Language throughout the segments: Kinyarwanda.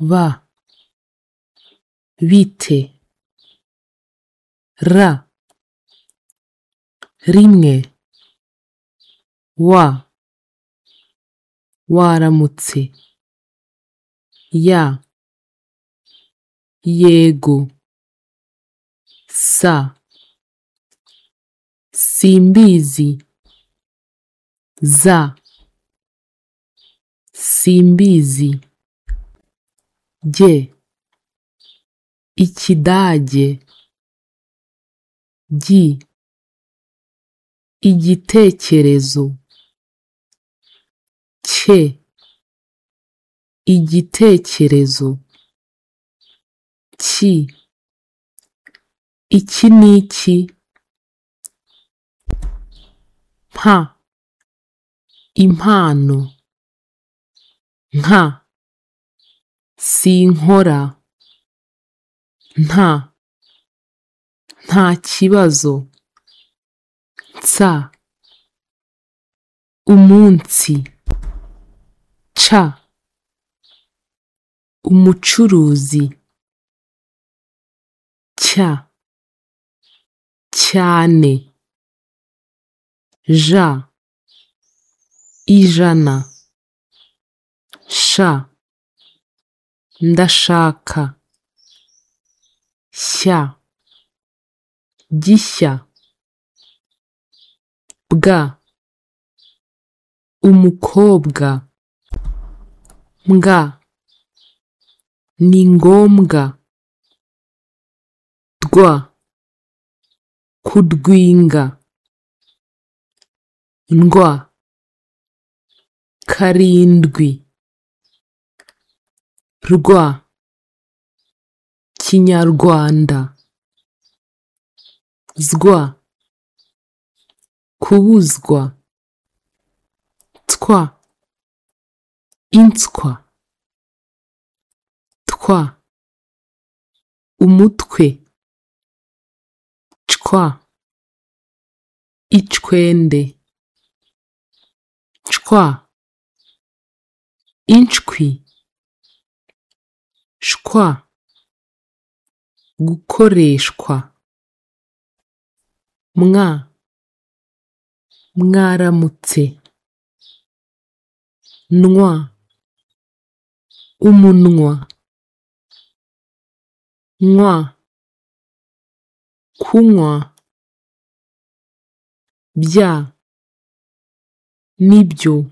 b bite r rimwe w waramutse y yego s simbizi z simbizi jye ikidage gi igitekerezo cye igitekerezo ki iki niki mpa impano nka sinkora nta ntakibazo nsa umunsi ca umucuruzi cya cyane ja ijana sha ndashaka shya gishya bwa umukobwa mbwa ni ngombwa rwa kudwinga ndwa karindwi rwa kinyarwanda zwa kubuzwa twa inswa twa umutwe cwa icwende cwa inshwi shwa gukoreshwa mwa mwaramutse nwa umunwa nywa kunywa bya nibyo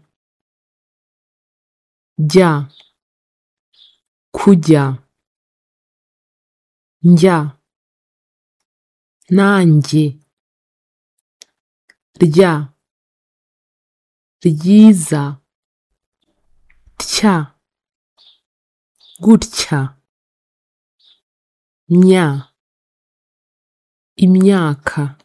jya kujya njya nanjye rya ryiza tya gutya nya imyaka